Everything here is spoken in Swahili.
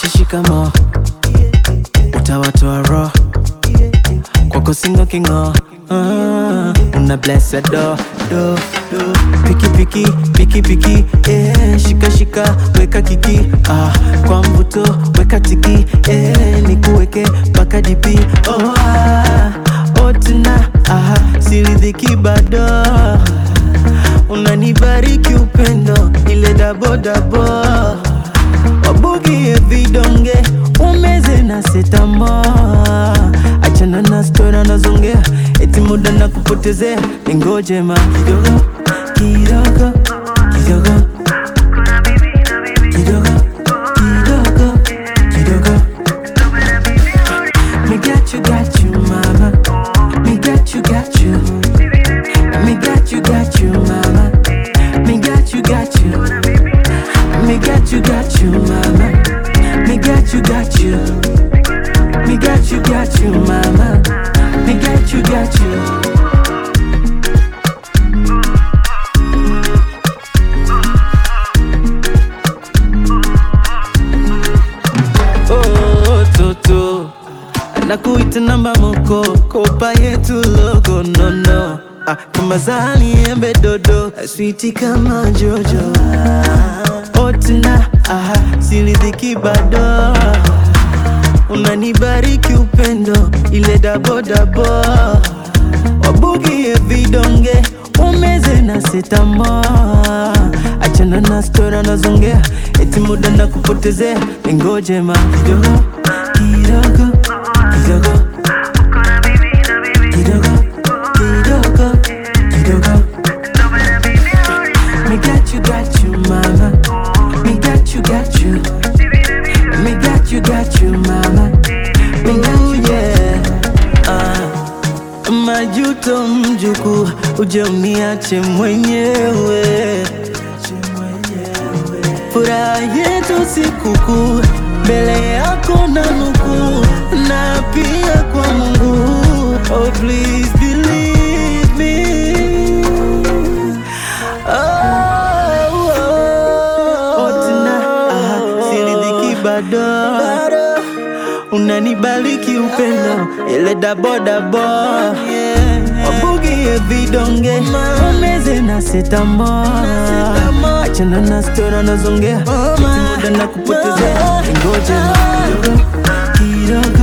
shikamo utawatoa roho kwako singo kingo Ah, una bless a do do do piki piki piki piki eh, shika shika weka kiki ah, kwa mvuto weka tiki eh, nikuweke mpaka dipi oh, ah, oh, tena ah, siridhiki bado unanibariki upendo ile dabodabo wabugie vidonge umeze na setamo achana na stora nazongea eti muda na kupotezea ningoje ma kidogo kidogo kidogo kidogo kidogo kidogo me got you got you mama me got you got you me got you got you mama me got you got you me got you got you mama me got you got you me got you got you mama me got you got you oh, toto anakuita namba moko kopa yetu logo nono ah, kama zani embe dodo switi kama jojo otna ah, siridhiki bado unanibariki upendo ile dabodabo wabugie vidonge umeze na setamo achana na stora nazongea eti muda na kupotezea ningoje ma kidogo kidogo kidogo kidogo kidogo kidogo me got you got you mama me got you got you me got you got you mama me got you yeah ah. majuto mjuku uje uniache mwenyewe furaha yetu sikukuu mbele yako na nukuu na pia kwa Mungu oh please believe me oh, oh. Otna, ah, siridhiki bado unanibariki upendo ile dabodabo wabugie vidonge umeze na setamo achana na stora nazongea eti muda na kupotezea ngoja kidogo kidogo